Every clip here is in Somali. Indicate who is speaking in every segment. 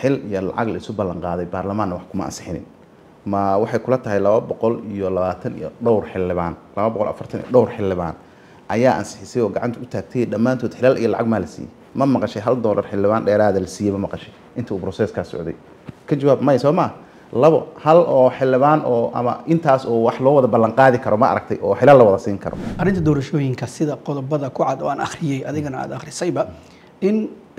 Speaker 1: xil iyo lacag la isu ballan qaaday baarlamaanna wax kuma ansixinin ma waxay kula tahay laba boqol iyo labaatan iyo dhowr xildhibaan laba boqol afartan iyo dhowr xildhibaan ayaa ansixisay oo gacanta u taagtay dhammaantood xilal iyo lacag maa la siiyey ma maqashay hal doolar xildhibaan dheeraada la siiyey ma maqashay inta uu broseeskaa socday ka jawaab may soo maa labo hal oo xildhibaan oo ama intaas oo wax loo wada ballan qaadi karo ma aragtay oo xilal la wada siin karo
Speaker 2: arrinta doorashooyinka sida qodobada ku cad oo aan akhriyey adigana aad akhrisayba in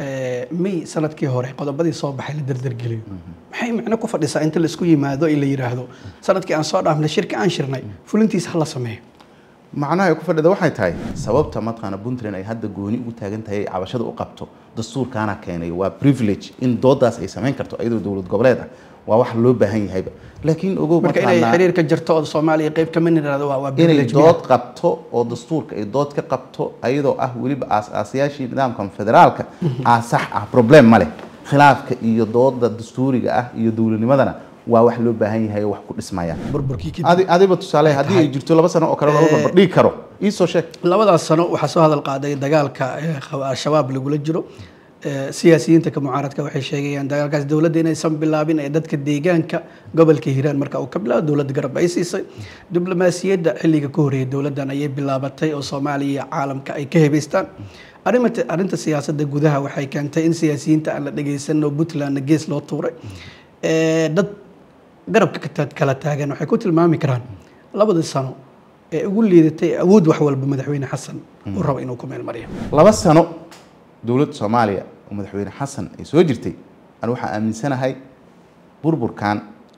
Speaker 2: may sanadkii hore qodobadii soo baxay la dardargeliyo maxay macno ku fadhisaa inta laisku yimaado in la yidhaahdo sanadkii aan soo dhaafnay shirki aan shirnay fulintiisa ha la sameeyo
Speaker 1: macnaha ay ku fadhida waxay tahay sababta mataqaana puntland ay hadda gooni ugu taagan tahay cabashada u qabto dastuurkaana keenay waa privilege in doodaas ay samayn karto iyadoo dowlad goboleed ah waa wax loo baahan yahayba laakiin ogow
Speaker 2: marka inay xiriir ka jirto oo soomaaliya qayb ka mid niraado waa waa
Speaker 1: inay
Speaker 2: privilege
Speaker 1: dood qabto oo dastuurka ay dood ka qabto ayadoo ah weliba aas-aasayaashii nidaamkan federaalka aa sax ah problem ma leh khilaafka iyo dooda dastuuriga ah iyo dowladnimadana waa wax loo baahan yahay oo wax ku dhismaya
Speaker 2: burburkii kadib
Speaker 1: adi adiba tusaale haddii ay jirto laba sano oo kale loo barbardhigi karo iisoo sheeg
Speaker 2: labadaas sano waxaa soo hadal qaaday dagaalka ee al-shabaab lagula jiro Ee, siyaasiyiinta ka mucaaradka waxay sheegayaan dagaalkaas dowladda inaysan bilaabin ee dadka deegaanka gobolka hiiraan marka uu ka bilaabo dowladda garab ay siisay diblomaasiyadda xilliga ka horreeyay dowladdan ayay bilaabatay oo soomaaliya iyo caalamka ay ka hebaystaan arrimata arrinta siyaasadda gudaha waxay keentay in siyaasiyiinta aan la dhegaysan oo puntlandna gees loo tuuray Ee, dad garabka ka ta- kala taagan waxay ku tilmaami karaan labadii sano ee ugu liidatay awood wax walba madaxweyne xasan uu rabo inuu ku meel mariyo
Speaker 1: laba sano dowladda soomaaliya oo madaxweyne xasan ay soo jirtay anu waxaa aaminsanahay burburkan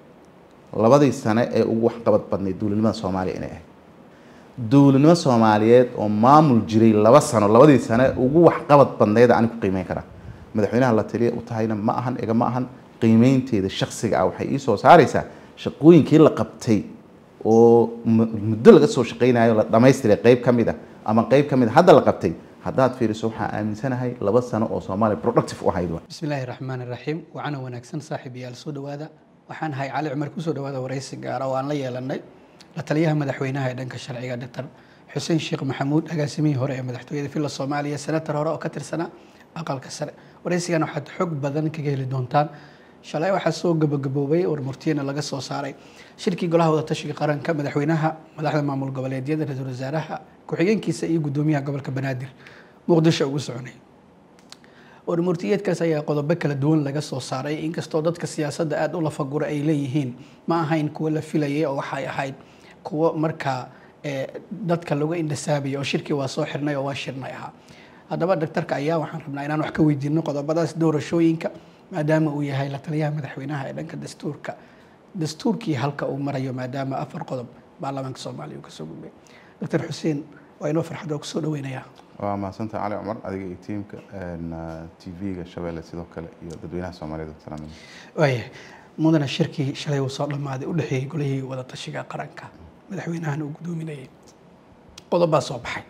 Speaker 1: labadii sane ee ugu waxqabad badnayd dowladnimada soomaaliya inay ahayd dowladnimo soomaaliyeed oo maamul jiray laba sano labadii sane ugu waxqabad badnayd ani ku qiimeyn karaa madaxweynaha la taliya u tahayna ma ahan iga ma ahan qiimeynteeda shaksiga ah waxay ii soo saaraysaa shaqooyinkii la qabtay oo mu- muddo laga soo shaqaynayo la dhamaystiray qayb ka mid ah ama qayb ka mid a hadda la qabtay haddaad fiiriso waxaa aaminsanahay laba sano oo soomaaliya productive u ahayd waay.
Speaker 2: bismi illaahi raxmaan iraxiim wacana wanaagsan saaxiib yaal soo dhowaada waxaan ahay cali cumar kusoo dhowaada waraysi gaara oo aan la yeelanay la taliyaha madaxweynaha ee dhanka sharciga doctor xuseen sheekh maxamuud agaasimihii hore ee madaxtooyada villa soomaaliya senator hore oo ka tirsanaa aqalka sare waraysigan waxaad xog badan kaga heli doontaan shalay waxaa soo gabagaboobay war murtiyana laga soo saaray shirkii golaha wadatashiga qaranka madaxweynaha madaxda maamul goboleedyada ra-iisul wasaaraha ku-xigeenkiisa iyo gudoomiyaha gobolka banaadir muqdisho ugu soconay warmurtiyeedkaas ayaa qodobo kala duwan laga soo saaray inkastoo dadka siyaasadda aada u lafagura ay leeyihiin ma ahayn kuwo la filayay oo waxay ahayd kuwo markaa eh, dadka lagu indhasaabaya oo shirkii waa soo xirnay oo waa shirnay ahaa haddaba daktarka ayaa waxaan rabnaa inaan wax ka weydiino qodobadaas doorashooyinka maadaama uu yahay la taliyaha madaxweynaha ee dhanka dastuurka dastuurkii halka uu marayo maadaama afar qodob baarlamaanka soomaaliya uu kasoo gudbay doctor xuseen waa inoo farxad oo kusoo dhaweynayaa
Speaker 1: waa mahadsantaha cali cumar adiga iyo tiimka t v-ga shabeelle sidoo kale iyo dadweynaha soomaaliyeed oo salaam
Speaker 2: waayahay mudana shirkii shalay uu soo dhammaaday u dhexeeyey golihii wadatashiga qaranka madaxweynahana uu gudoominayay qodobaa soo baxay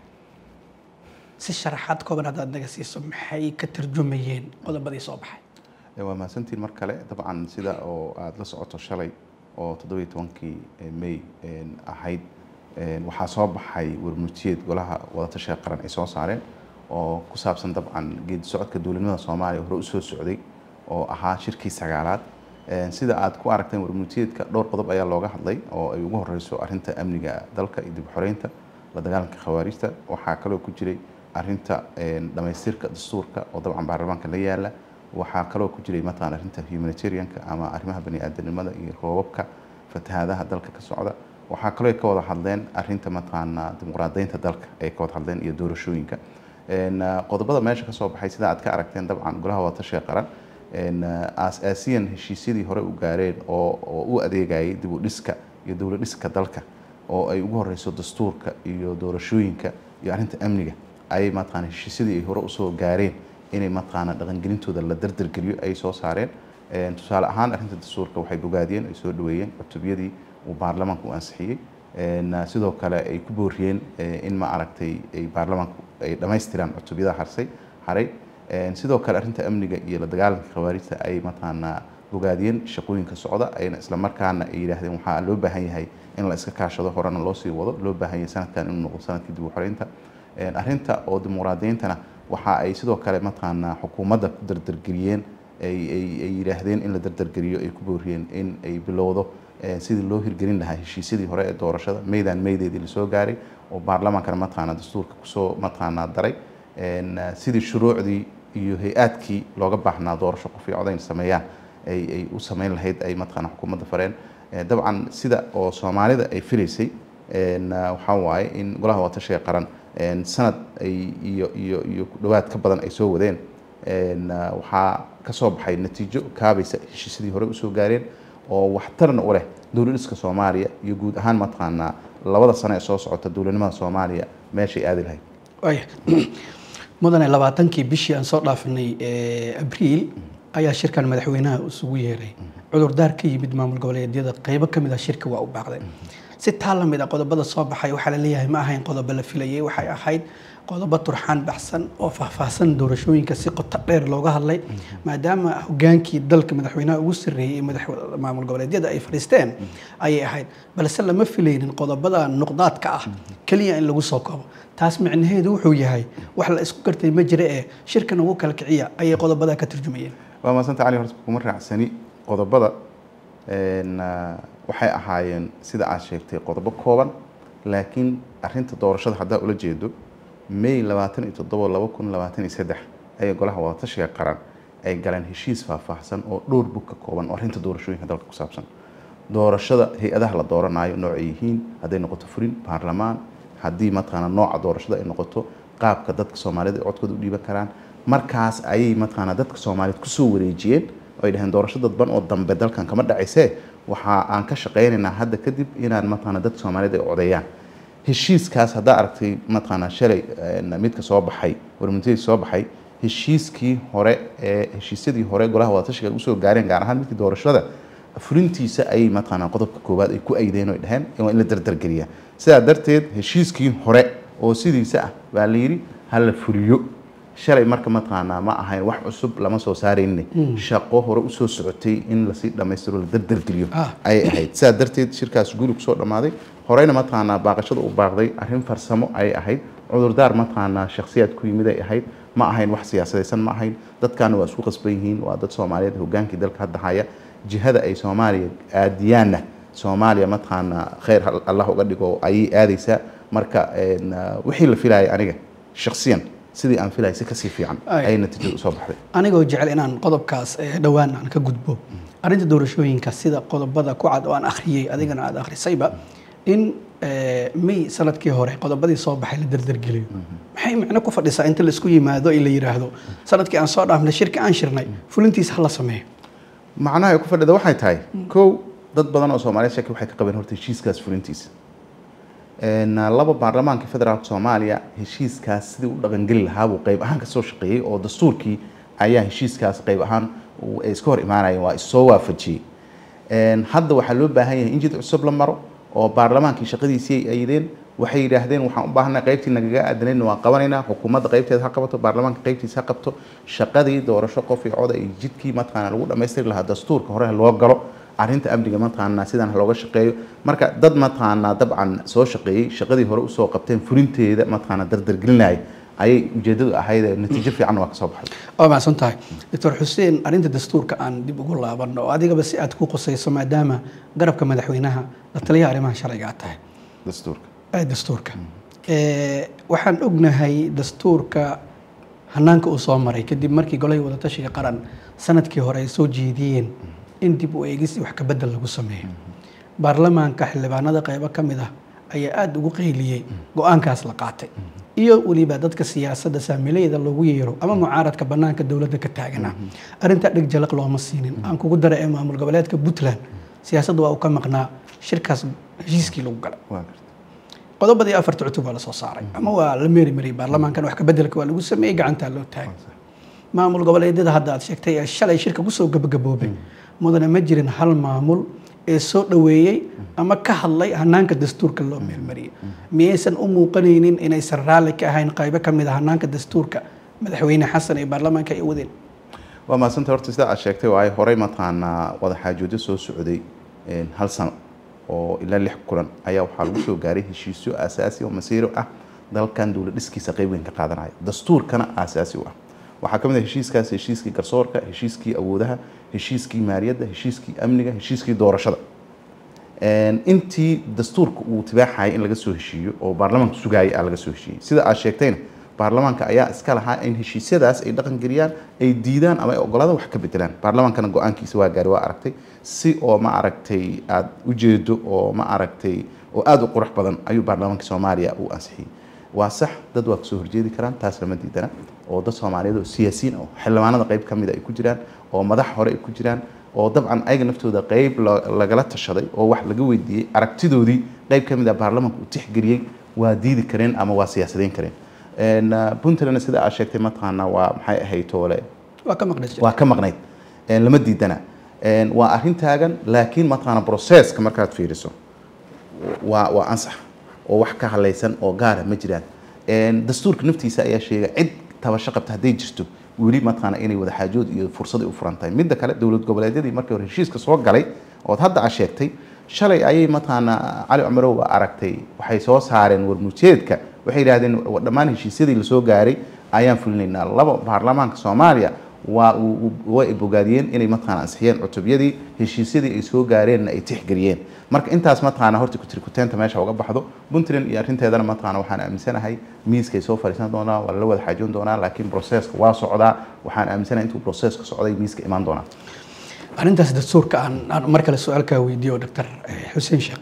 Speaker 2: si sharaxaad kooban haddaad naga siiso maxay ka tarjumayeen qodobadii soo baxay
Speaker 1: Eh, waa mahadsantiin mar kale dabcan sida oo aada la socoto shalay oo toddobiyo tobankii eh, may eh, ahayd eh, waxaa soo baxay warmurtiyeed golaha wadatashiga qaran ay soo saareen oo ku saabsan dabcan geedi socodka dowladnimada soomaaliya hore usoo socday oo ahaa shirkii sagaalaad Eh, sida aad ku aragteen warmurtiyeedka dhowr qodob ayaa looga hadlay oo ay ugu horeyso arrinta amniga dalka iyo dib u xoreynta la dagaalanka khawaarijta waxaa kaloo ku jiray arrinta eh, dhamaystirka dastuurka oo dabcan baarlamaanka la yaala waxaa kaloo ku jiray mataqaan arrinta humanitarianka ama arrimaha baniaadanimada iyo roobabka fatahaadaha dalka ka socda waxaa kaloo ay ka wada hadleen arrinta mataqaana dimuqraadaynta dalka ay ka wada hadleen iyo doorashooyinka En, ah, qodobada meesha ka soo baxay sida aad ka aragteen dabcan golaha wadatashiga qaran En, ah, aas-aasiyan heshiisyadii hore u gaareen oo oo u adeegayay dib u dhiska iyo dowlad dhiska dalka oo ay ugu horeyso dastuurka iyo doorashooyinka iyo arrinta amniga ayay mataqaana heshiisyadii ay hore usoo gaareen inay mataqaana dhaqangelintooda la dardargeliyo ay soo saareen En, tusaale ahaan arrinta dastuurka waxay bogaadiyeen ay soo dhaweeyeen cutubiyadii uu baarlamaanku u ansixiyey En, ah, sidoo kale ay ku booriyeen eh, in ma aragtay ay baarlamaanku ay dhammaystiraan cutubyada harsay haray En, sidoo kale arrinta amniga iyo la dagaalanka khawaarijta ay mataqaana bogaadiyeen shaqooyinka socda ayna isla markaana ay yidhaahdeen waxaa loo baahan yahay in la iska kaashado horena loo sii wado loo baahan yahay sanadkan inuu noqdo sanadkii dib u xoreynta En, arrinta oo dimuqraadiyintana waxa ay sidoo kale mataqaana xukuumadda ku dardargeliyeen ay ay ay yidhaahdeen in la dardargeliyo ay ku booriyeen in ay bilowdo sidii loo hirgelin lahaa heshiisyadii hore ee doorashada meydaan meydeedii lasoo gaaray oo baarlamaankana mataqaanaa dastuurka kusoo mataqaanaa daray sidii shuruucdii iyo hay-aadkii looga baahnaa doorasho qof iyo codayn sameeyaan ay ay u sameyn lahayd ay mataqaanaa xukuumadda fareen dabcan sida oo soomaalida ay filaysay waxaa waaye in golaha watashiga qaran sanad ay iyo iyo iyo ku dhowaad ka badan ay soo wadeen waxaa ka soo baxay natiijo kaabaysa heshiisyadii hore usoo gaareen oo waxtarna u leh dowladhiska soomaaliya iyo guud ahaan mataqaanaa labada sano ee soo socota dowladnimada soomaaliya meeshay aadi lahayd
Speaker 2: waaya mudane labaatankii bishii aan soo dhaafinay abriil ayaa shirkan madaxweynaha isugu yeeray cudurdaar ka yimid maamul goboleedyada qeybo ka mid ah shirka waa u baaqday si taa la mid a qodobada soo baxay waxaa la leeyahay ma ahayn qodobo la filayay waxay ahayd qodobo turxaan baxsan oo faahfaahsan doorashooyinka si qoto dheer looga hadlay maadaama hogaankii dalka madaxweynaha ugu sarreeyey ee maamul goboleedyada ay fadhiisteen ayay ahayd balse lama filaynin qodobada nuqdaadka ah keliya in lagu soo koobo taas micnaheedu wuxuu yahay wax la isku gartay ma jira ee shirkan ugu kala kiciya ayay qodobada ka turjumayeen
Speaker 1: waa maasanta cali horta kuma raacsani qodobada waxay ahaayeen sida aad sheegtay qodobo kooban laakiin arinta doorashada haddaa ula jeedo may labaatan iyo toddobo laba kun labaatan iyo saddex ayay golaha wadatashiga qaran ay galeen heshiis faahfaahsan oo dhowr bug ka kooban oo arrinta doorashooyinka dalka ku saabsan doorashada hay-adaha la dooranayo noocay yihiin hadday noqoto furin baarlamaan haddii mataqaana nooca doorashada ay noqoto qaabka dadka soomaaliyed ay codkooda u dhiiban karaan markaas ayay mataqaana dadka soomaaliyeed kusoo wareejiyeen oo ay dhaheen doorasho dadban oo dambe dalkan kama dhacaysee waxa aan ka shaqaynaynaa hadda kadib inaan mataqaana dadka soomaaliyeed ay codeeyaan heshiiskaas haddaa aragtay mataqaana shalay midka soo baxay warmintadii soo baxay heshiiskii hore ee heshiisyadii hore golaha wadatashiga usoo gaareen gaar ahaan midkii doorashada fulintiisa ayay mataqaana qodobka koowaad ay ku aydeen oo ay dhaheen waa in la dardargeliyaa sidaa darteed heshiiskii hore oo sidiisa ah baa la yidhi ha la fuliyo shalay marka mataqaanaa ma ahayn wax cusub lama soo saarayne shaqo hore usoo socotay in lasii dhammaystiro la dardargeliyo ayay ahayd sidaa darteed shirkaas guuli kusoo dhammaaday horeyna mataqaanaa baaqashada u baaqday arrin farsamo ayay ahayd cudurdaar mataqaanaa shakhsiyaad ku yimid ay ahayd ma ahayn wax siyaasadaysan ma ahayn dadkaana waa isku qasban yihiin waa dad soomaaliyeed hogaankii dalka hadda haya jihada ay soomaaliya aadiyaanna soomaaliya mataqaanaa kheyr allah uga dhigo ayay aadaysaa marka wixii la filayay aniga shakhsiyan sidii aan filayay si kasii fiican ayay natiijada usoo baxday
Speaker 2: anigoo jecel inaan qodobkaas dhowaan aan ka gudbo arrinta doorashooyinka sida qodobada ku cad oo aan akhriyey adigana aada akhrisayba in may sanadkii hore qodobadii soo baxay la dardargeliyo maxay macno ku fadhisaa inta laisku yimaado in la yidhaahdo sanadkii aan soo dhaafnay shirki aan shirnay fulintiisa hala sameeyo
Speaker 1: macnaha ay ku fadhida waxay tahay kow dad badan oo soomaaliyeed shaki waxay ka qabeen horta heshiiskaas fulintiisa laba baarlamaanka federaalka soomaaliya heshiiskaas sidii u dhaqangeli lahaabuu qayb ahaan kasoo shaqeeyey oo dastuurkii ayaa heshiiskaas qayb ahaan ay iska hor imaanayeen waa issoo waafajiyey hadda waxaa loo baahan yahay in jid cusub la maro oo baarlamaankii shaqadiisii ay ayideen waxay yidhaahdeen waxaan u baahanay qaybtii nagaga aadanayna waan qabanaynaa xukuumadda qaybteeda ha qabato baarlamaanka qaybtiisa ha qabto shaqadii doorasho qof iyo coda iyo jidkii mataqaana lagu dhammaystiri lahaa dastuurka hore loo galo arrinta amniga mataqaanaa sidaan looga shaqeeyo marka dad mataqaanaa dabcan soo shaqeeyey shaqadii hore usoo qabteen fulinteeda mataqaanaa dardargelinaya ayay ujeedadu ahayd natiijo fiican waa kasoo baxday
Speaker 2: waa macsan tahay doctor xuseen arrinta dastuurka aan dib ugu laabanno oo adigaba si aad ku qusayso maadaama garabka madaxweynaha la taliyaha arrimaha sharciga aad tahay
Speaker 1: dastuurka
Speaker 2: dastuurka waxaan ognahay dastuurka hanaanka uu soo maray kadib markii golahii wadatashiga qaran sanadkii hore ay soo jeediyeen in dib u eegis wax ka bedel lagu sameeyo baarlamaanka xildhibaanada qaybo ka mid ah ayaa aada ugu qayliyey go-aankaas la qaatay iyo weliba dadka siyaasadda saamilayda loogu yeero ama mucaaradka banaanka dowladda ka taagana arrintaa dheg jalaq looma siinin aan kugu dara ee maamul goboleedka puntland siyaasadda waa uu ka maqnaa shirkaas heshiiskii lagu galay qodobadii afarta cutub waa lasoo saaray ama waa la meeri mariyay baarlamaankan wax ka bedelka waa lagu sameeyey gacantaa loo taagay maamul goboleedyada hadda aad sheegtay ee shalay shirka kusoo gabagaboobay mudane ma jirin hal maamul ee soo dhoweeyey ama ka hadlay hanaanka dastuurka loo meelmariyey miyaysan u muuqanaynin inaysan raalli ka ahayn qaybo ka mid a hanaanka dastuurka madaxweyne xasan ee baarlamaanka ay wadeen
Speaker 1: waa mahadsanta horta sida aad sheegtay waayo horey mataqaanaa wadaxaajoodyo soo socday hal sano oo ilaa lix kulan ayaa waxaa lagu soo gaaray heshiisyo aasaasi oo masiiro ah dalkan dowlad dhiskiisa qayb weyn ka qaadanaya dastuurkana aasaasi u ah waxaa ka mid ah heshiiskaas heshiiskii garsoorka heshiiskii awoodaha heshiiskii maaliyadda heshiiskii amniga heshiiskii doorashada intii dastuurka uu tibaaxayay in laga soo heshiiyo oo baarlamaanka sugaayay aa laga soo heshiiyey sida aad sheegtayna baarlamaanka ayaa iska lahaa in heshiisyadaas ay dhaqan geliyaan ay diidaan ama ay ogolaadaan wax ka bedelaan baarlamaankana go-aankiisa waa gaari waa aragtay si oo ma aragtay aada ujeedo oo ma aragtay oo aada u qurux badan ayuu baarlamaanka soomaaliya u ansixiyey waa sax dad waa kasoo horjeedi karaan taas lama diidana oo dad soomaaliyeed oo siyaasiyiin oo xildhibaanada qayb ka mid ay ku jiraan oo madax hore ay ku jiraan oo dabcan ayaga naftooda qayb lagala tashaday oo wax laga weydiiyey aragtidoodii qayb ka mid ah baarlamaanka uu tixgeliyey waa diidi kareen ama waa siyaasadeyn kareen puntland sida aad sheegtay mataqaana waa maxay ahayd toole
Speaker 2: waa ka maqnay
Speaker 1: waa ka maqnayd lama diidana waa arrin taagan laakiin mataqaana processka markaad fiiriso waa waa ansax oo wax ka halaysan oo gaara ma jiraan dastuurka naftiisa ayaa sheega cid tabasho qabta hadday jirto weli mataqaana inay wadaxaajood iyo fursaday u furan tahay midda kale dowlad goboleedyadii markii hore heshiiska soo galay ood hadda aad sheegtay shalay ayay mataqaana cali cumarow aragtay waxay soo saareen warmujeedka waxay yidhahdeen dhammaan heshiisyadii lasoo gaaray ayaan fulinaynaa laba baarlamaanka soomaaliya waa way bogaadiyeen inay mataqaana ansixiyeen cutubyadii heshiisyadii ay soo gaareenna ay tixgeliyeen marka intaas mataqaana horta kutirikuteenta meesha uga baxdo puntland iyo arrinteedana mataqaana waxaan aaminsanahay miiskay soo fadhiisan doonaa waa lala wada xaajoon doonaa laakiin processka waa socdaa waxaan aaminsanahay intuu processka socday miiska imaan doonaa
Speaker 2: arrintaas dastuurka aan aan mar kale su-aalkaa weydiiyo doctor xuseen sheekh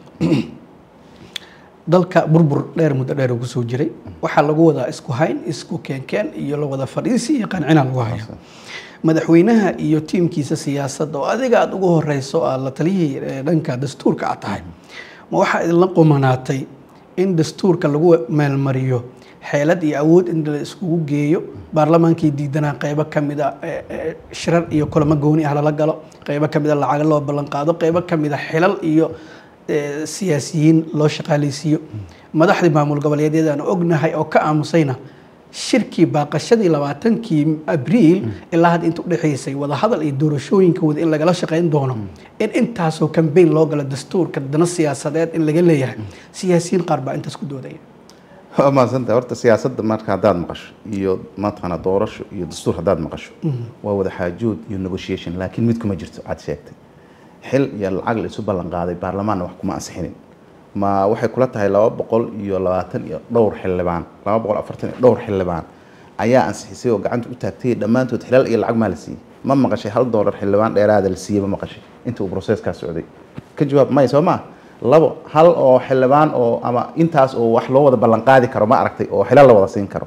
Speaker 2: dalka burbur dheer muddo dheer uu kusoo jiray waxaa lagu wadaa isku hayn isku keenkeen iyo la wada fadhiisi iyo qancina lagu hayo madaxweynaha iyo tiimkiisa siyaasadda oo adiga aada ugu horeyso aad la taliyihii dhanka dastuurka aad tahay ma waxaa idinla qumanaatay in dastuurka lagu meelmariyo xeelad iyo awood in la iskugu geeyo baarlamaankii diidanaa qeybo ka mida shirar iyo kulamo gooni ah lala galo qeybo ka mida lacaga loo ballan qaado qeybo ka mida xilal iyo siyaasiyiin loo shaqaaleysiiyo madaxdii maamul goboleedyada aan ognahay oo ka aamusayna shirkii baaqashadii labaatankii abriil ilaa hadda inta udhexaysay wadahadal iyo doorashooyinka wada in lagala shaqayn doono in intaasoo kambeyn loo galo dastuurka dana siyaasadeed in laga leeyahay siyaasiyiin qaar baa intaas ku doodaya
Speaker 1: waa mahadsanta horta siyaasadda marka haddaad maqasho iyo mataqaana doorasho iyo dastuur haddaad maqasho waa wada xaajood iyo negotiation laakiin mid kuma jirto aad sheegtay xil iyo lacag la isu ballan qaaday baarlamaanna wax kuma ansixinin ma waxay kula tahay laba boqol iyo labaatan iyo dhowr xildhibaan laba boqol afartan iyo dhowr xildhibaan ayaa ansixisay oo gacanta u taagtay dhammaantood xilaal iyo lacag maa la siiyey ma maqashay hal doolar xildhibaan dheeraada la siiyey ma maqashay inta uu processkaas socday ka jawaab may soo maa labo hal oo xildhibaan oo ama intaas oo wax loo wada ballan qaadi karo ma aragtay oo xilaal la wada siin karo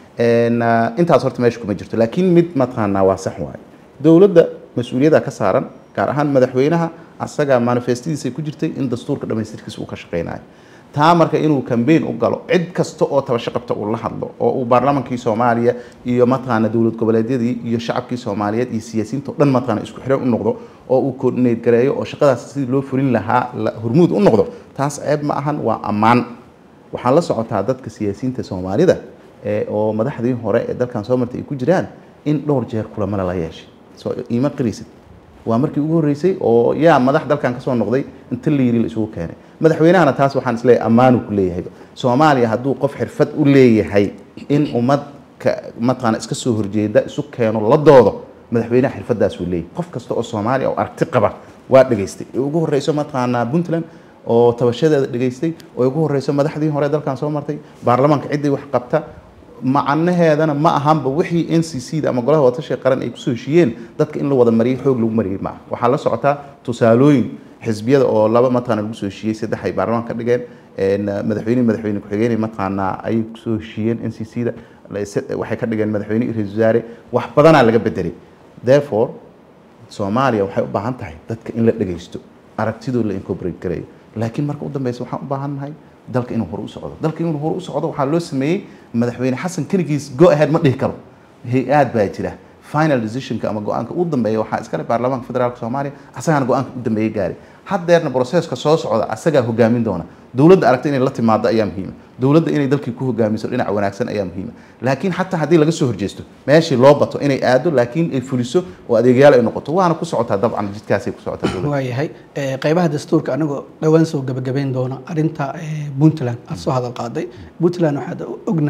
Speaker 1: intaas horta meesha kuma jirto laakiin mid mataqaanaa waa sax waaye dowladda mas-uuliyadda ka saaran gaar ahaan madaxweynaha asaga manifestadiisa ku jirtay in dastuurka dhamaystirkiisa uu ka shaqeynayo taa marka inuu kambeyn u galo cid kasta oo tabasho qabta uu la hadlo oo uu baarlamankii soomaaliya iyo mataqaana dowlad goboleedyadii iyo shacabkii soomaaliyeed iyo siyaasiyiinta o dhan mataqaana isku xiran u noqdo oo uu coordinate gareeyo oo shaqadaas sidii loo fulin lahaa hormuud u noqdo taas ceeb ma ahan waa ammaan waxaan la socotaa dadka siyaasiyiinta soomaalida oo madaxdii hore ee dalkan soo martay ay ku jiraan in dhowr jeer kulamo lala yeeshay soo iima qiraysid waa markii ugu horreysay oo yaa madax dalkan kasoo noqday inta la yiri la isugu keenay madaxweynahana taas waxaan isleeyahay ammaanu ku leeyahay soomaaliya hadduu qof xirfad u leeyahay in ummad ka mataqaana iska soo horjeeda isu keeno la doodo madaxweynaha xirfadaas uu leeyahay qof kasta oo soomaaliya oo aragti qaba waa dhegaystay ugu horreyso mataqaanaa puntland oo tabashadeeda dhegaystay oo ugu horreyso madaxdii hore dalkan soo martay baarlamaanka ciddii wax qabta macnaheedana ma ahanba wixii n c c da ama golaha wadatashiga qaran ay kusoo heshiiyeen dadka in la wada mariyay xoog lagu mariyay maaha waxaa la socotaa tusaalooyin xisbiyada oo laba mataqana lagu soo heshiiyey saddex ay baarlamaan ka dhigeen madaxweyne madaxweyne ku-xigeenay mataqaanaa ayay kusoo heshiiyeen n c c da waxay ka dhigeen madaxweyne iyo ra-isul wasaare wax badanaa laga bedelay therefore soomaaliya waxay u baahan tahay dadka in la dhegaysto aragtidoo la incorporate gareeyo laakiin marka u dambeysa waxaan u baahan nahay dalka inuu hore u socdo dalka inuu hore u socdo waxaa loo sameeyey madaxweyne xasan keligiis go ahead ma dhihi karo hay-aad baa jira final decisionka ama go-aanka u dambeeya waxaa iskale baarlamaanka federaalka soomaaliya asagaana go-aanka u dambeeya gaaray haddeerna broseska soo socda asagaa hogaamin doona dowladda aragta inay la timaado ayaa muhiima dowladda inay dalkii ku hogaamiso dhinac wanaagsan ayaa muhiima laakiin xataa haddii laga soo horjeesto meeshii loo bato inay aado laakiin ay fuliso oo adeegyaal ay noqoto waana ku socotaa dabcan jidkaasay ku socotaa dowladda
Speaker 2: waayahay qeybaha dastuurka anagoo dhowaan soo gebagabayn doona arrinta puntland aada soo hadal qaaday puntland waxaad ognahay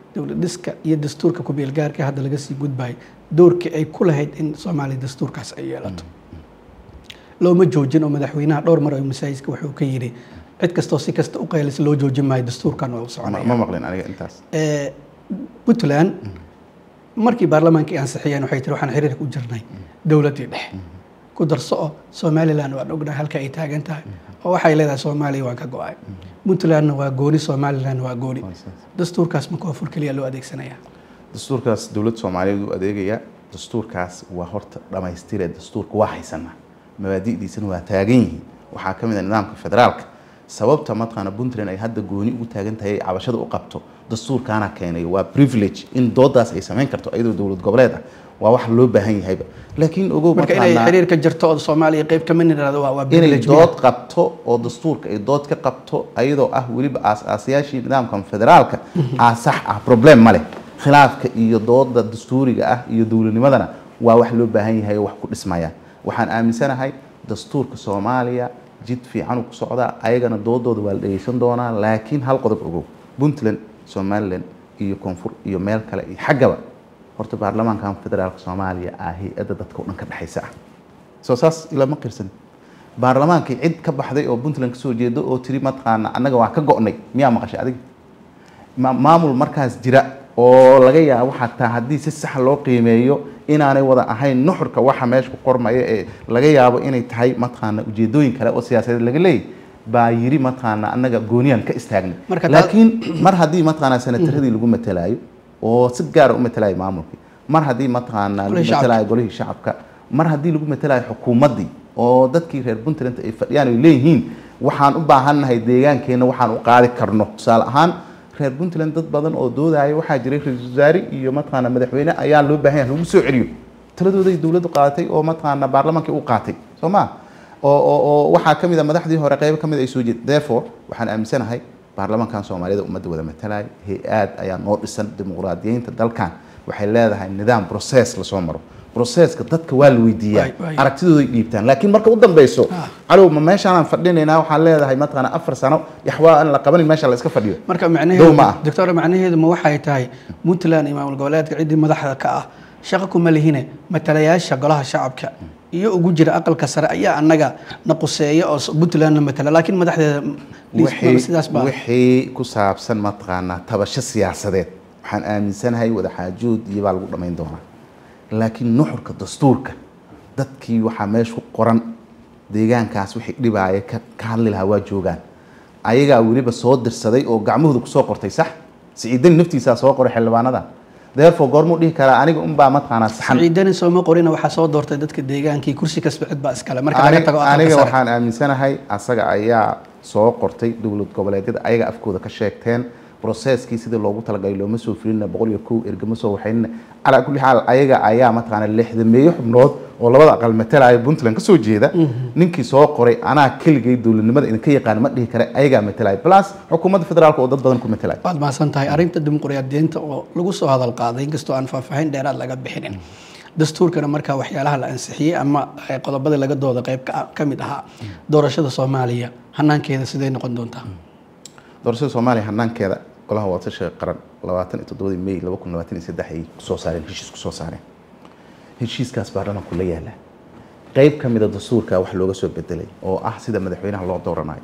Speaker 2: dowlad dhiska iyo dastuurka ku-beelgaarka hadda laga sii gudbayo doorkii ay ku lahayd in soomaaliya dastuurkaas ay yeelato looma joojin oo madaxweynaha dhowr mar oo masaajidka wuxuu ka yidhi cid kastoo si kasta u qaylisa loo joojin maayo dastuurkan waa u
Speaker 1: ma
Speaker 2: soconaya
Speaker 1: ma maqlin aniga intaas
Speaker 2: Ee, puntland markii baarlamaankii ansixiyeen waxay tiri waxaan xiriirka u jirnay dowladdii dhexe ku darso oo somalilan waan ognahay halka ay taagan tahay oo waxay leedahay soomaaliya waan ka go-ay puntlandna waa gooni somalilan waa gooni dastuurkaas ma koonfur keliya loo adeegsanaya
Speaker 1: dastuurkaas dowladda soomaaliyeed u adeegaya dastuurkaas waa horta dhammaystire dastuurka waa haysanaa mabaadi'diisana waa taagan yihiin waxaa ka mid ah nidaamka federaalka sababta mataqaana puntland ay hadda gooni ugu taagan tahay ay cabashada u qabto dastuurkaana keenay waa privilege in doodaas ay samayn karto iyadoo dowlad goboleed ah waa wax loo baahan yahayba laakiin ogow
Speaker 2: marka inay
Speaker 1: mataqaanaa-
Speaker 2: xiriirka jirto oo soomaaliya qayb ka mid nirahdo waa waa
Speaker 1: inay
Speaker 2: privilege
Speaker 1: dood qabto oo dastuurka ay dood ka qabto ayadoo ah weliba aas-aasayaashii nidaamkan federaalka aa sax ah problem ma leh khilaafka iyo dooda dastuuriga ah iyo dowladnimadana waa wax loo baahan yahay oo wax ku dhismaya waxaan aaminsanahay dastuurka soomaaliya jid fiican uu ku socdaa ayagana doodooda waa la dhegeysan doonaa laakiin hal qodob ogow puntland somaliland iyo koonfur iyo meel kale iyo xaggaba horta baarlamaankan federaalka soomaaliya ah hay-adda dadka o dhan ka dhexaysa ah soo saas ilama qirsan baarlamaankii cid ka baxday oo puntland kasoo jeedo oo tiri mataqaana annaga waa ka go'nay miyaa maqashay adiga ma- maamul markaas jira oo laga yaabo xataa haddii si sax loo qiimeeyo inaanay wada ahayn nuxurka waxa meesha ku qormaya ee laga yaabo inay tahay mataqaana ujeedooyin kale oo siyaasadeed laga leeyahy baa yiri mataqaana annaga gooniyaan ka istaagnay
Speaker 2: Marka taa-
Speaker 1: laakiin mar haddii mataqaana senataradii lagu matalaayo oo si gaara u matalaayo maamulkii mar haddii mataqaana lagu
Speaker 2: Golihii shacabka.
Speaker 1: matalaayo golihii shacabka mar haddii lagu matalaayo xukuumaddii oo dadkii reer puntland ay fadhiyaan ay leeyihiin waxaan u baahannahay deegaankeenna waxaan u qaadi karno tusaale ahaan reer puntland dad badan oo doodaya waxaa jiray ra-iisul wasaare iyo mataqaana madaxweyne ayaa loo baahan yahay lagu soo celiyo taladooday dowladdu qaadatay oo mataqaana baarlamaankii u qaatay soo ma oo oo oo waxaa ka mid a madaxdii hore qaybo ka mid ay soo jeed therefore waxaan aaminsanahay baarlamaankan soomaaliyada ummadda wada matalaya hay-aad ayaa noo dhisan dimuqraadiyeynta dalkan waxay leedahay nidaam process lasoo maro processka dadka waa la weydiiyaa
Speaker 2: Waay, waay.
Speaker 1: aragtidooday dhiibtaan laakiin marka u dambeyso
Speaker 2: Ah.
Speaker 1: calow ma meeshaanaan fadhinaynaa waxaan leedahay mataqaana afar sano yaxwaa aan la qabanin meesha la iska fadhiyo
Speaker 2: marka
Speaker 1: Dow
Speaker 2: macnaheedu
Speaker 1: ma ah.
Speaker 2: doctor macnaheedu ma waxay tahay puntland iyo maamul goboleedka ciddii madaxda ka ah shaqo kuma lihine matalayaasha golaha shacabka iyo ugu jira aqalka sare ayaa annaga na quseeya oo s- puntlandna matala laakiin madaxdeeda liis-
Speaker 1: wixii
Speaker 2: sidaas baa
Speaker 1: wixii ku saabsan mataqaanaa tabasho siyaasadeed waxaan aaminsanahay wadaxaajood iyo baa lagu dhammayn doonaa laakiin nuxurka dastuurka dadkii waxaa meesha ku qoran deegaankaas wixii dhibaaya ka ka hadli lahaa waa joogaan ayagaa weliba soo dirsaday oo gacmahooda kusoo qortay sax siciidani naftiisaa soo qoray xildhibaanada therefore goormuu dhihi karaa aniga unbaa mataqaanaa saxan
Speaker 2: ciidani sooma qorina waxaa soo doortay dadka deegaankii kursi kasba cid baa iskale marka laga
Speaker 1: Ani-
Speaker 2: tago aqalka
Speaker 1: aniga
Speaker 2: sare
Speaker 1: waxaan aaminsanahay asaga ayaa soo qortay dowlad goboleedyada ayaga afkooda ka sheegteen processkii sidii loogu talagalay looma soo filina boqol iyo kow ergama soo waxaynina calaa kulli xaal ayaga ayaa mataqaana lixdameeyo xubnood oo labada aqal matalaya puntland kasoo jeeda ninkii soo qoray anaa keligay dowladnimada idinka yaqaan ma dhihi kare ayagaa matalaya plus xukuumadda federaalka oo dad badan ku matalaya
Speaker 2: waad mahadsan tahay arrinta dimuqraadiyiinta oo lagu soo hadal qaaday inkastoo aan faahfaahin dheeraad laga bixinin dastuurkana markaa waxyaalaha la ansixiyey ama eh, qodobadii laga dooda qayb ka ka mid ahaa doorashada soomaaliya hanaankeeda sidee noqon doontaa
Speaker 1: doorashada soomaaliya hanaankeeda golaha wadatashiga qaran labaatan iyo toddobadii may laba kun labaatan iyo saddex ay kusoo saareen heshiis kusoo saareen heshiiskaas baarlamaanku la yaala qeyb ka mida dastuurka wax looga soo bedelay oo ah sida madaxweynaha loo dooranayo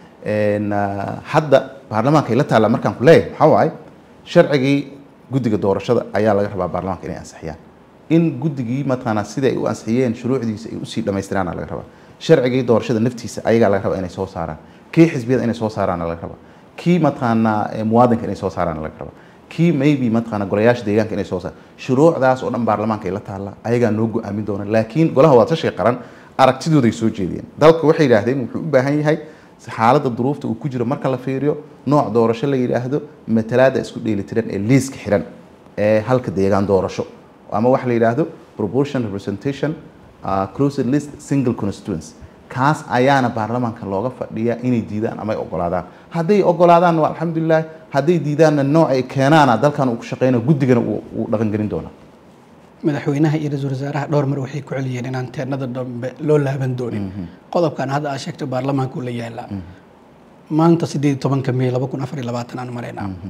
Speaker 1: En, ah, hadda baarlamaanka ay la taalla markaan ku leeyahay waxaa waaye sharcigii guddiga doorashada ayaa laga rabaa baarlamaanka inay ansixiyaan in guddigii mataqaanaa sida ay u ansixiyeen shuruucdiisa ay usii dhammaystiraana laga rabaa sharcigii doorashada naftiisa ayagaa laga rabaa inay soo saaraan kii xisbiyada inay soo saaraana laga rabaa kii mataqaanaa eh, muwaadinka inay soo saaraana laga rabaa kii maybe mataqaanaa golayaasha deegaanka inay soo saaraan shuruucdaas oo dhan baarlamaanka ay la taalla ayagaa noo go-aamin doona laakiin golaha wadatashiga qaran aragtidooday soo jeediyeen dalka waxay yidhaahdeen wuxuu u baahan yahay xaaladda duruufta uu ku jiro marka la fiiriyo nooc doorasho la yidhaahdo matalaada isku dheelitiran ee liiska xiran ee halka deegaan doorasho ama waxa la yidhaahdo proportion representation uh, closed list single constituency kaas ayaana baarlamaanka looga fadhiyaa inay diidaan ama ay ogolaadaan hadday ogolaadaanna waa alxamdulilah hadday diidaanna nooc ay keenaana dalkan uu ku shaqeynayo guddigana uu uu dhaqangelin doonaa
Speaker 2: madaxweynaha iyo ra-iisul wasaaraha dhowr mar waxay ku celiyeen inaan teennada dambe loo laaban doonin qodobkan hadda aad sheegtay baarlamaanku la yaalaa maanta sideed iyo tobanka may laba kun afar iyo labaatan aan maraynaa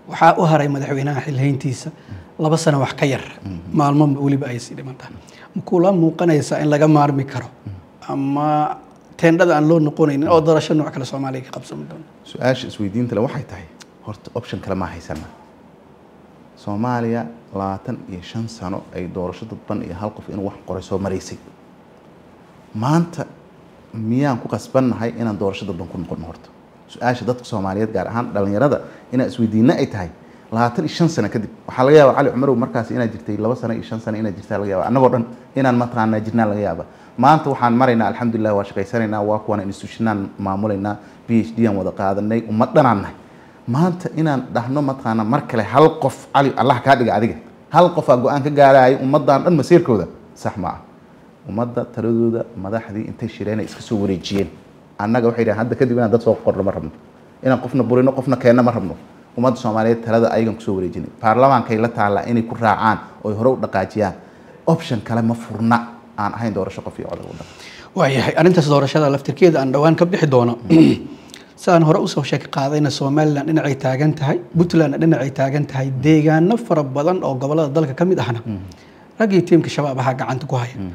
Speaker 2: waxaa u haray madaxweynaha xilhayntiisa laba sano wax ka yar maalmo weliba ay sii dhiman tahay makula muuqanaysaa in laga maarmi karo ama teendhada aan loo noqonaynin oo doorasho nooc kale soomaaliya ka qabsami doono
Speaker 1: su-aasha isweydiinta le waxay tahay horta option kale ma haysana soomaaliya labaatan iyo shan sano ay doorasho dadban iyo hal qof inuu wax qoray soo maraysay maanta miyaan ku qasbannahay inaan doorasho dadban ku noqono horta su-aasha dadka soomaaliyeed gaar ahaan dhalinyarada inaan isweydiina ay tahay labaatan iyo shan sano kadib waxaa laga yaaba cali cumarow markaas inaad jirtay laba sano iyo shan sano inaad jirtaa laga yaaba annagoo dhan inaan mataqaanaa jirnaa laga yaaba maanta waxaan maraynaa alxamdulilah waa shaqaysanaynaa waa kuwan institutionaan maamulaynaa b h d aan wada qaadanay ummad dhanaan nahay maanta inaan dhahno mataqaanaa mar kale hal qof cali allah kaa dhiga adiga hal qofaa go-aan ka gaaraayo ummaddan dhan masiirkooda sax ma ah ummadda taladooda madaxdii intay shireen ay iska soo wareejiyeen annaga waxay dhahan hadda kadib inaan dad soo qorno ma rabno inaan qofna burino qofna keenno ma rabno ummadda soomaaliyeed talada ayagan kusoo wareejinay baarlamaankay la taallaa inay ku raacaan oy hore u dhaqaajiyaan option kale ma furna aan ahayn doorasho qof iyo codog waddan
Speaker 2: waayahay arrintaas doorashada laftirkeeda aan dhowaan ka bixi doono sidaan hore usoo sheeki qaadayna somalilan dhinacay taagan tahay puntlandna dhinacay taagan tahay deegaano fara badan oo gobolada dalka ka mid ahna raggii tiimka shabaab ahaa gacanta ku haya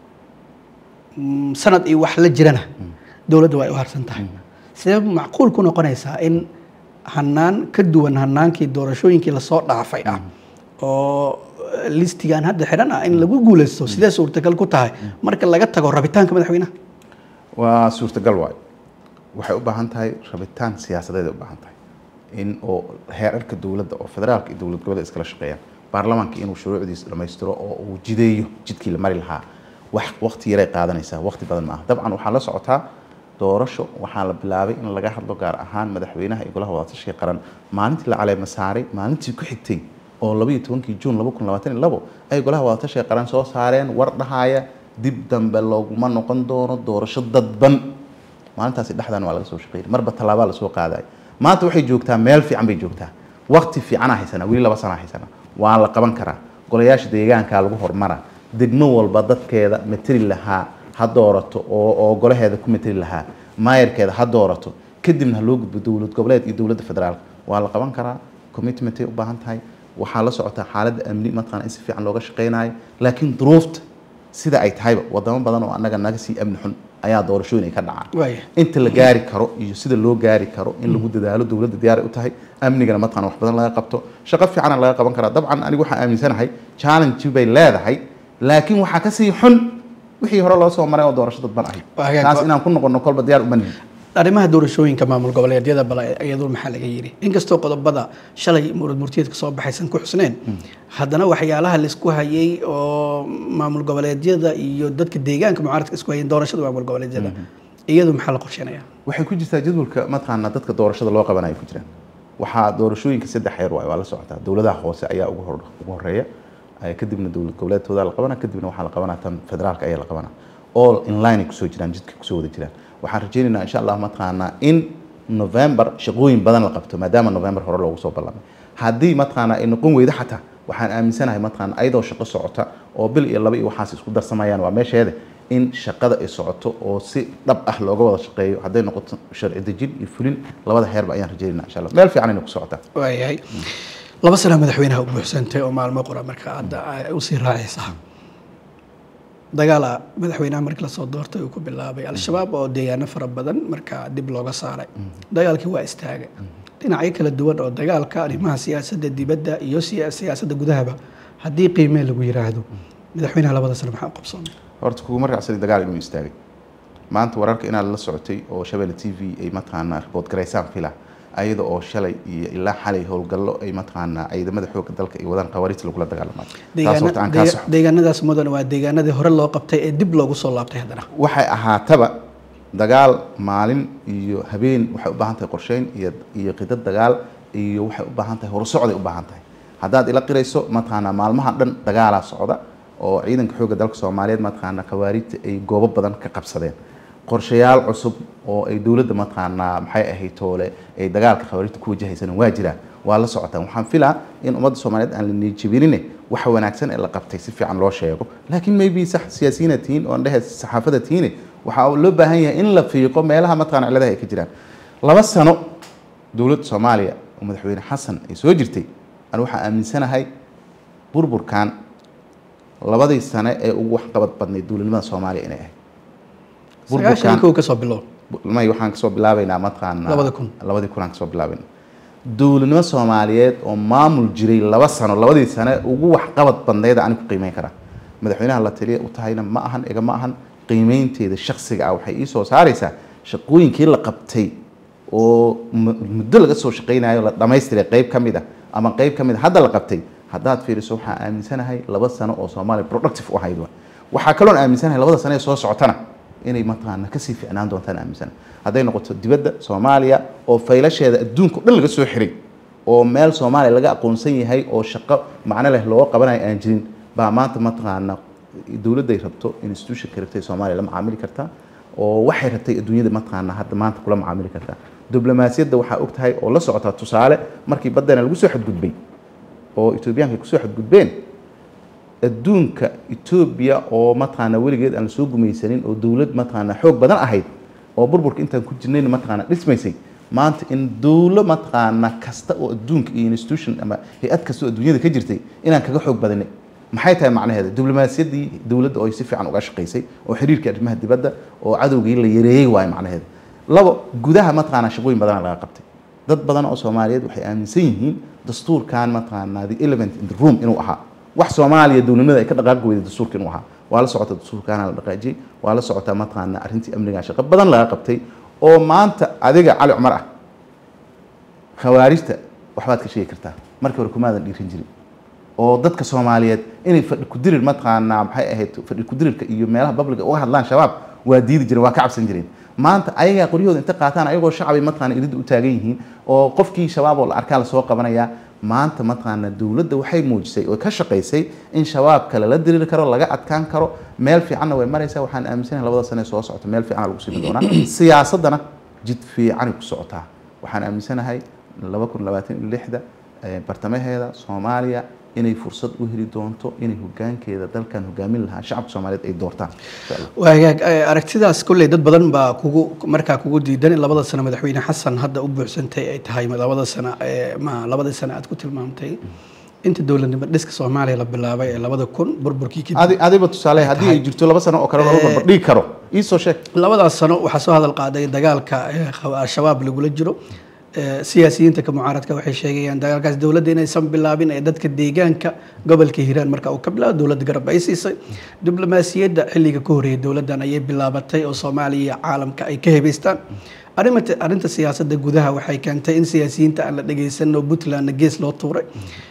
Speaker 2: sanad iyo wax la jirana dowladda waa ay u harsan tahay sidee macquul ku noqonaysaa in hanaan ka duwan hanaankii doorashooyinkii lasoo dhaafay ah oo listigan hadda xidhan ah in lagu guuleysto sidee suurtagal ku tahay marka laga tago rabitaanka madaxweynaha
Speaker 1: waa suurtagal waayo waxay u baahan tahay rabitaan siyaasadeed ay u baahan tahay in oo heerarka dowladda oo federaalka iyo dowlad goboleed iskala shaqeeyaan baarlamaanka inuu shuruucdiisa dhammaystiro oo uu jideeyo jidkii la mari lahaa wax waqti yaray qaadanaysaa waqti badan ma aha dabcan waxaa la socotaa doorasho waxaa la bilaabay in laga hadlo gaar ahaan madaxweynaha iyo golaha wadatashiga qaran maalintii la caleema saaray maalintii ku xigtay oo labaiyo tobankii juun laba kun labaatan iyo labo ay golaha wadatashiga qaran soo saareen war dhahaya dib dambe looguma noqon doono doorasho dadban maalintaasi dhexdan waa laga soo shaqeynay marba tallaabaa lasoo qaadayo maanta waxay joogtaa meel fiican bay joogtaa waqti fiicanaa haysanaa weli laba sanaa haysanaa waa la qaban karaa golayaasha deegaankaa lagu hormaraa degmo walba dadkeeda materi lahaa ha doorato oo oo golaheeda ku materi lahaa maayarkeeda ha doorato kadibna ha loo gudbo dowlad goboleed iyo dowladda federaalka waa la qaban karaa commitmentay u baahan tahay waxaa la socotaa xaaladda amni mataqana in si fiican looga shaqeynayo laakiin duruufta sida ay tahayba wadamo badan oo annaga naga sii amni xun ayaa doorashooyin ay ka dhacaan
Speaker 2: waaya
Speaker 1: inta la gaari karo iyo sida loo gaari karo in lagu dadaalo dowladda diyaaray u tahay amnigana mataqana wax badan laga qabto shaqo fiicana laga qaban karaa dabcan anigu waxaan aaminsanahay challenge bay leedahay laakiin waxaa kasii xun wixii hore loo soo maray oo doorasho dadban ahayd
Speaker 2: Waa hagaag-
Speaker 1: taas inaan ku noqono kolba diyaar uma nihin
Speaker 2: arrimaha doorashooyinka maamul goboleedyada bale iyadu maxaa laga yidhi inkastoo qodobada shalay murad murtiyeedka soo baxaysan ku xusneen haddana waxyaalaha laisku hayay oo maamul goboleedyada iyo dadka deegaanka mucaaradka isku hayeen doorashada maamul goboleedyada iyadu maxaa la qorsheynaya
Speaker 1: waxay ku jirtaa jadwalka mataqaana dadka doorashada loo qabanayo ku jiraan waxaa doorashooyinka saddex heer waay waa la socotaa dowladaha hoose ayaa ugu hor ugu horeeya eh, kadibna dowlad goboleedkooda la qabana kadibna waxaa la qabanaa tan federaalka ayaa la qabana all in line ay kusoo jiraan jidka kusoo wada jiraan waxaan rajaynaynaa insha allah mataqaanaa in november shaqooyin badan la qabto maadaama november hore loogu soo ballamay haddii mataqaanaa ay noqon weydo xataa waxaan aaminsanahay mataqaana ayadoo shaqo socota oo bil iyo laba iyo waxaas isku darsamayaan waa meesheeda in shaqada ay socoto oo si dhab ah looga wada shaqeeyo hadday noqoto sharci dejin iyo fulin labada heerba ayaan rajaynaa insha allah meel fiican inay ku socotaa
Speaker 2: waayahay laba sana madaxweynaha u buuxsantay oo maalmo qura marka hadda ay usii raacaysa dagaala madaxweynaha markii lasoo doortay uu ku bilaabay al-shabaab oo deegaano fara badan markaa dib looga saaray dagaalkii waa istaagay dhinacyo kala duwan oo dagaalka arrimaha siyaasadda dibadda iyo siya- siyaasadda gudahaba haddii qiimee lagu yiraahdo madaxweynaha labada sano maxaa u qabsoomay
Speaker 1: horta kuguma raacsani dagaal inuu istaagay maanta wararka inaad la socotay oo shabeelle t v ay mataqaanaa ribood garaysaan fila ayada oo shalay iyo ilaa xalay howlgallo ay mataqaanaa ciidamada xoogga dalka ay wadaan qawaariijta lagula dagaalamayo taas horta aan kaa
Speaker 2: Deegaana-
Speaker 1: soxo
Speaker 2: deegaanadaas mudan waa deegaanadii hore loo qabtay ee dib loogu soo laabtay haddana
Speaker 1: waxay ahaataba dagaal maalin iyo habeen waxay u baahan tahay qorsheyn iyo iyo qidad dagaal iyo waxay u baahan tahay horusocday u baahan tahay haddaad ila qirayso mataqaanaa maalmaha dhan dagaalaa socda oo ciidanka xoogga dalka soomaaliyeed mataqaanaa khawaariijta ay goobo badan ka qabsadeen qorshayaal cusub oo ay dowladda mataqaanaa maxay ahayd toole ay dagaalka khawaariijta ku wajahaysan waa jiraan waa la socotaan waxaan filaa in ummadda soomaaliyeed aan la niijabinine waxa wanaagsan ee la qabtay si fiican loo sheego laakiin maybe sax siyaasiyiina tihiin oo dhehe saxaafada tihiine waxaa loo baahan yahay in la fiiqo meelaha mataqaana ciladaha ay ka jiraan laba sano dowladda soomaaliya oo madaxweyne xasan ay soo jirtay anu waxaa aaminsanahay burburkan labadii sane ee ugu waxqabad badnayd dowladnimada soomaaliya inay ahayd
Speaker 2: sagaashan kow ka soo bilow
Speaker 1: may waxaan kasoo bilaabeynaa mataqaanaa
Speaker 2: Labada kun.
Speaker 1: labadii kun aan kasoo bilaabeynaa dowladnimo soomaaliyeed oo maamul jiray laba sano labadii sane ugu waxqabad badnayd aan ku qiimeyn karaa madaxweynaha la taliya u tahayna ma ahan iga ma ahan qiimeynteeda shaksiga ah waxay ii soo saaraysaa shaqooyinkii la qabtay oo mu- muddo laga soo shaqaynayo la dhamaystiray qeyb ka mid ah ama qeyb ka mid a hadda la qabtay haddaad fiiriso waxaan aaminsanahay laba sano oo soomaaliya productive u ahayd wa waxaa kaloon aaminsanahay labada sano ee soo socotana inay mataqaana kasii ficnaan doontaan aaminsanahay hadday noqoto dibadda soomaaliya oo faylasheeda adduunka o dhan laga soo xiray oo meel soomaaliya laga aqoonsan yahay oo shaqo macno leh loo qabanayo aan jirin baa maanta mataqaana dowladday rabto institutionka rabtay soomaaliya la macaamili kartaa oo waxay rabtay adduunyada mataqaana hadda maanta kula macaamili kartaa diblomaasiyadda waxaa og tahay oo la socotaa tusaale markii baddana lagu soo xadgudbay oo etoobiyaanka ay kusoo xadgudbeen adduunka etoobiya oo mataqaana weligeed aan soo gumaysanin oo dowlad mataqaana xoog badan ahayd oo burburka intaan ku jirnayna mataqaana dhismaysay maanta in dowlo mataqaana kasta oo adduunka iyo institution ama hay-ad kasta oo adduunyada ka jirtay inaan kaga xoog badanay maxay tahay macnaheeda diblomaasiyaddii dowladda oo ay si fiican uga shaqaysay oo xiriirkii arrimaha dibadda oo cadowgii la yareeyey waayo macnaheeda labo gudaha mataqaana shaqooyin badana laga qabtay dad badan oo soomaaliyeed waxay aaminsan yihiin dastuurkan mataqaana the element in the room inuu ahaa wax soomaaliya dowladnimada ay ka dhaqaaqi weyday dastuurka inuu ahaa waa la socota dastuurkaana la dhaqaajiyey waa la socotaa mataqaana arrintii amniga shaqo badan laga qabtay oo maanta adiga cali cumar ah khawaarijta waxbaad ka sheegi kartaa markii hore kumaadan dhiiran jirin oo dadka soomaaliyeed inay fadhi kudirir mataqaanaa maxay ahayd fadhi kudirirka iyo meelaha babliga uga hadlaan shabaab waa diidi jireen waa ka cabsan jireen maanta ayagaa qoryahooda inta qaataan ayagoo shacbi mataqaana iridda u taagan yihiin oo qofkii shabaab oo la arkaa lasoo qabanayaa maanta mataqaana dowladda waxay muujisay oo ka shaqaysay in shabaabka lala diriri karo laga adkaan karo meel fiicanna way maraysaa waxaan aaminsanahay labada sane ee soo socota meel fiican lagu siimi doonaa siyaasaddana jid fiicanay ku socotaa waxaan aaminsanahay laba kun labaatan iyo lixda eh, bartamaheeda soomaaliya inay fursad u heli doonto inay hogaankeeda dalkan hogaamin lahaa shacabka soomaaliyeed ay doortaan insha allah
Speaker 2: waa hagaag eh, aragtidaas kolley dad badan baa kugu markaa kugu diidan in labada sano madaxweyne xasan hadda u buuxsantay ay tahay labada sano ee ma labada sano aad ku tilmaamtay inta dowladnimo dhiska soomaaliya la bilaabay ee labada kun burburkii kadib
Speaker 1: adi adiba tusaale haddii ay jirto laba sano oo kale laba barbar dhigi karo ii soo sheeg
Speaker 2: labadaas sano waxaa soo hadal qaaday dagaalka ee khaw- al-shabaab lagula jiro Ee, siyaasiyiinta ka mucaaradka waxay sheegayaan dagaalkaas dowladda inaysan bilaabin ee dadka deegaanka gobolka hiiraan marka uu ka bilaabo dowladda garab ay siisay diblomaasiyadda xilliga ka horreeyay dowladdan ayay bilaabatay oo soomaaliya iyo caalamka ay ka hebaystaan arrimata arrinta siyaasadda gudaha waxay keentay in siyaasiyiinta aan la dhegaysan oo puntlandna gees loo tuuray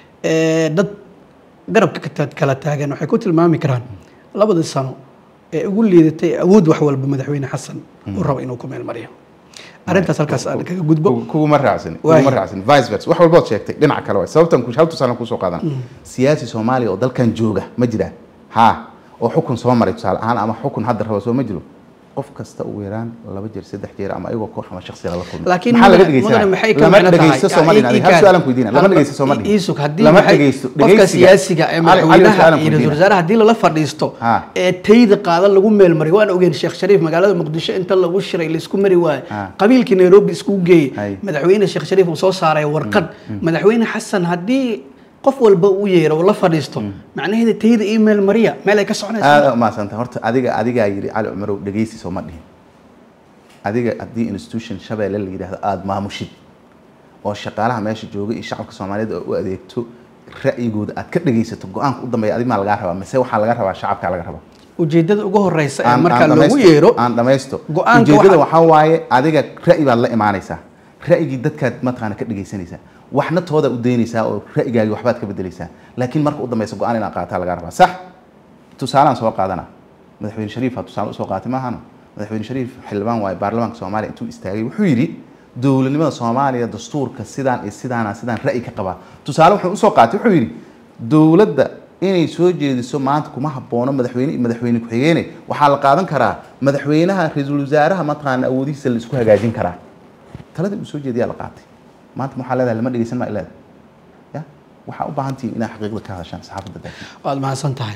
Speaker 2: Ee, dad garabka ka ta- kala taagan waxay ku tilmaami karaan labadii sano ee ugu liidatay awood wax walba madaxweyne xasan uu rabo inuu ku meel mariyo arrintaas halkaas aan kaga gudbo
Speaker 1: Kugu- kuguma raacsan
Speaker 2: Waayo.
Speaker 1: kuguma raacsan vice versa wax walbood sheegtay dhinaca kale waay sababtan ku hal tusaale kusoo qaadan siyaasi soomaaliya oo dalkan jooga ma jiraan ha oo xukun soo maray tusaale ahaan ama xukun hadda raba soo ma jiro qof kasta ugu yaraan laba jeer saddex jeer ama ayagoo koox ama shakhsiga lala kulmay
Speaker 2: laakiin
Speaker 1: maxaa laga
Speaker 2: mudane-
Speaker 1: dhegeysanaya?
Speaker 2: mudane maxay ka
Speaker 1: lama
Speaker 2: macno tahay?
Speaker 1: dhegeysto soo ma dhihin adiga. hal
Speaker 2: Ii-
Speaker 1: su-aalan ku weydiina lama
Speaker 2: hadba-
Speaker 1: dhegeysto soo ma dhihin
Speaker 2: ii sug, haddii
Speaker 1: lama
Speaker 2: maxay-
Speaker 1: dhegeysto
Speaker 2: qofka
Speaker 1: dhegeysiga-
Speaker 2: siyaasiga ee
Speaker 1: Cali- Cali,
Speaker 2: madaxweynaha
Speaker 1: su-aalan ku
Speaker 2: iyo
Speaker 1: weydiina.
Speaker 2: ra-iisul wasaaraha haddii lala fadhiisto
Speaker 1: Ha.
Speaker 2: ee tayda qaadan lagu meel mariyo waan ogeen sheekh shariif magaalada muqdisho inta lagu shiray laisku mari waayo
Speaker 1: Ha.
Speaker 2: qabiilkii nairobi iskugu geeyey
Speaker 1: Hay.
Speaker 2: madaxweyne sheekh shariif uu soo saaray warqad madaxweyne xasan haddii qof walba u yeero oo la fadhiisto macnaheeda tayda iyo meel mariya meel ay ka soconaysa
Speaker 1: aada umahadsanta horta adiga adigaa yidhi cali cumarow dhegeysi soo ma dhihin adiga haddii institution shabeelle la yidhaahdo aada maamushid oo shaqaalaha meesha jooga iyo shacabka soomaaliyeed oo u adeegto ra'yigooda aad ka dhegeysato go-aanka u dambeeya adig maa lagaa rabaa mise waxaa laga rabaa shacabkaa laga rabaa
Speaker 2: ujeedada ugu horeysa ee
Speaker 1: Aan-
Speaker 2: marka
Speaker 1: aan
Speaker 2: lagu
Speaker 1: dhamaysto-
Speaker 2: yeero
Speaker 1: aan dhamaysto
Speaker 2: Go-aanka
Speaker 1: ujeedada
Speaker 2: waxa-
Speaker 1: waxaa waaye adiga ra'yi baad la imaanaysaa ra'yigii dadkaad mataqaana ka dhegeysanaysaa waxna tooda u daynaysaa oo ra'yigaagi waxbaad ka bedelaysaa laakiin marka u dambeysa go-aan inaad qaataa lagaa rabaa sax tusaalaan soo qaadana madaxweyne shariifa tusaale usoo qaatay maahano madaxweyne shariif xildhibaan waaye baarlamaanka soomaaliya intuu istaagay wuxuu yidhi dowladnimada soomaaliya dastuurka sidaan iyo sidaana sidaan ra'yi ka qabaa tusaale wuxuu usoo qaatay wuxuu yidhi dowladda inay soo jeediso maanta kuma haboono madaxweyne iyo madaxweyne ku-xigeene waxaa la qaadan karaa madaxweynaha ra-iisul wasaaraha mataqaana awoodihiisa la isku hagaajin karaa taladii uu soo jeediyaa la qaatay maanta waxaa leedahay lama dhegeysan maa leedahay ya waxaa u baahan tihiin inaad xaqiiqda ka hadashaan saxaafadda daakin
Speaker 2: waad mahadsan tahay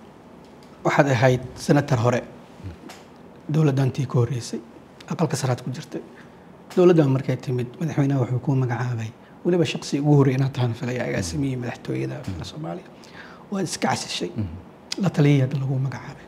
Speaker 2: waxaad ahayd senator hore dowladdantii ka horreysay aqalka saraad ku jirtay dowladdan markay timid madaxweynaha wuxuu kuu magacaabay weliba shaqsi ugu horreey inaad tahan filaya agaasimihii madaxtooyada fila soomaaliya waad iska casishay la taliyay hadda lagu magacaabay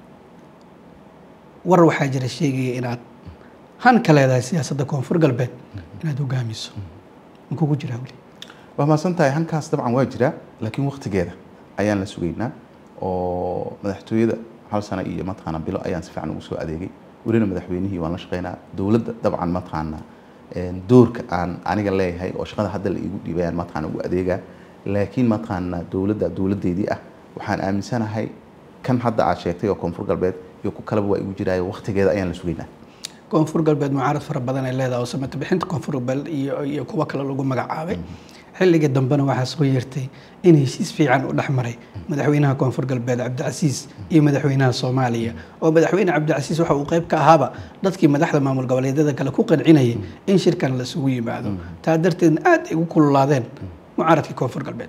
Speaker 2: war waxaa jira sheegaya inaad han ka leedahay siyaasadda koonfur galbeed inaad hogaamiso ma kugu jiraa weli
Speaker 1: waa mahadsan tahay hankaas dabcan waa jiraa laakiin waktigeeda ayaan la sugaynaa oo madaxtooyada hal sano iyo mataqaana bilo ayaan si fiican ugu soo adeegay welina madaxweynihii waan la shaqeynaa dowladda dabcan mataqaana doorka aan aniga leeyahay oo shaqada hadda la iigu dhiibayaan mataqaana ugu adeegaa laakiin mataqaana dowladda dowladdeedii ah waxaan aaminsanahay kan hadda aad sheegtay oo koonfur galbeed iyo ku kaleba waa igu jiraayo waktigeeda ayaan la sugaynaa
Speaker 2: koonfur galbeed mucaarad fara badan ay leedahay oo samata bixinta koonfur galbeed iyo iyo kuwo kale lagu magacaabay xilligii dambena waxaa soo yeertay in heshiis fiican u dhex maray madaxweynaha koonfur galbeed cabdicasiis iyo madaxweynaha soomaaliya oo madaxweyne cabdicasiis waxa uu qayb ka ahaaba dadkii madaxda maamul goboleedyada kale ku qancinayay in shirkan lasugu yimaado taa darteedna aad ay ugu kululaadeen mucaaradkii koonfur galbeed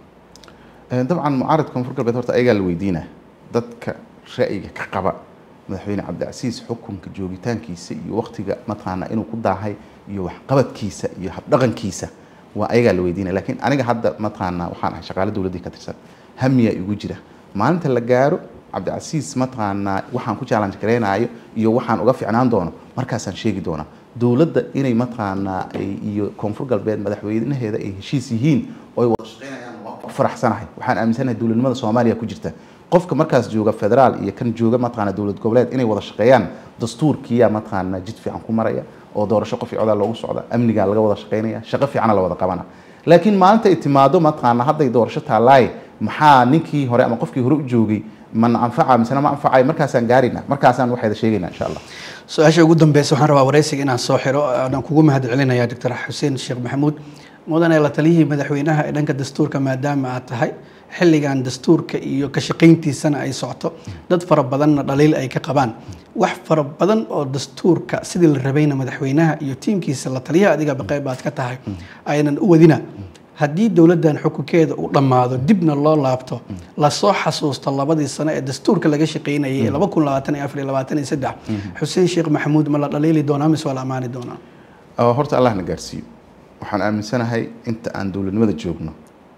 Speaker 1: dabcan mucaaradka koonfur galbeed horta ayagaa la weydiinaa dadka ra'yiga ka qaba madaxweyne cabdicasiis xukunka joogitaankiisa iyo waktiga mataqaana inuu ku daahay iyo waxqabadkiisa iyo habdhaqankiisa waa ayagaa la weydiinaya laakiin aniga hadda mataqaana waxaan ahay shaqaale dowladdii ka tirsan hamiyaa igu jira maalinta la gaaro cabdicasiis mataqaana waxaan ku challenge gareynayo iyo waxaan uga ficnaan doono markaasaan sheegi doonaa dowladda inay mataqaana iyo koonfur galbeed madaxweynaheeda ay heshiis yihiin oo ay wada shaqeynayaan waa ku faraxsanahay waxaan aaminsanahay dowladnimada soomaaliya ku jirta qofka markaas jooga federaal iyo kan jooga mataqaana dowlad goboleed inay wada shaqeeyaan dastuurkiyaa mataqaana jid fiican ku maraya oo doorasho qof codaa loogu socda amnigaa laga wada shaqeynaya shaqo fiicana la wada qabana laakiin maalinta ay timaado mataqaana hadday doorasho taalaay maxaa ninkii hore ama qofkii hore u joogay man anfaca misena ma anfacay markaasaan gaarina markaasaan waxayda sheegayna insha allah
Speaker 2: su-aasha ugu dambeysa waxaan rabaa wareysiga inaan soo xiro aanan kugu mahad celinaya doctor xuseen sheekh maxamuud mudane la taliyihii madaxweynaha ee dhanka dastuurka maadaama aad tahay xilligan dastuurka iyo ka shaqayntiisana ay socoto dad fara badanna dhaliil ay ka qabaan wax fara badan oo dastuurka sidii la rabayna madaxweynaha iyo tiimkiisa la taliyaha adigaba qayb aad ka tahay aynan u wadina haddii dowladdan xukunkeeda uu dhammaado dibna loo laabto lasoo xasuusto labadii sano ee dastuurka laga shaqaynayay ee laba kun labaatan iyo afar iyo labaatan iyo saddex xuseen sheekh maxamuud ma la dhaliili doonaa mise waa la ammaani doonaa
Speaker 1: horta allah na gaarsiiyo waxaan aaminsanahay inta aan dowladnimada joogno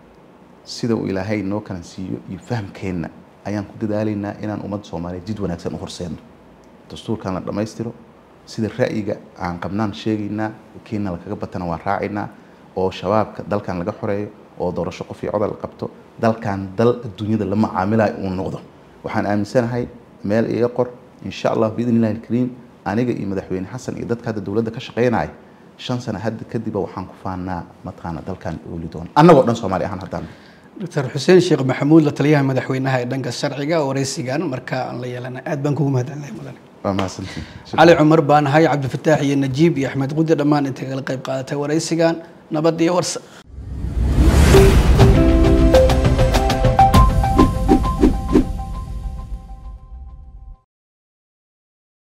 Speaker 1: sida uu ilaahay noo kala siiyo iyo fahamkeenna ayaan ku dadaalaynaa inaan ummadda soomaaliyeed jid wanaagsan u horseedno dastuurkan la dhammaystiro sida ra'yiga aan qabnaan sheegaynaa keenna lakaga batana waan raacaynaa oo shabaabka dalkan laga xoreeyo oo doorasho qof iyo codal la qabto dalkan dal adduunyada la macaamilayo uu noqdo waxaan aaminsanahay meel iga qor insha allah biidn illahi alkariim aniga iyo madaxweyne xasan iyo dadka hadda dowladda ka shaqeynaya shan sano hadda kadiba waxaan ku faanaa mataqaana dalkan ooli doona annagoo dhan soomaali ahaan haddaan
Speaker 2: doctor xuseen sheekh maxamuud la taliyaha madaxweynaha ee dhanka sharciga wareysigan markaa aan la yeelana aad baan kugu mahadcelinay mudane
Speaker 1: waa mahadsantiin
Speaker 2: cali cumar baan ahay cabdifataax iyo najiib iyo axmed qudi dhammaan intay kala qayb qaadatay wareysigan nabad iyo warsa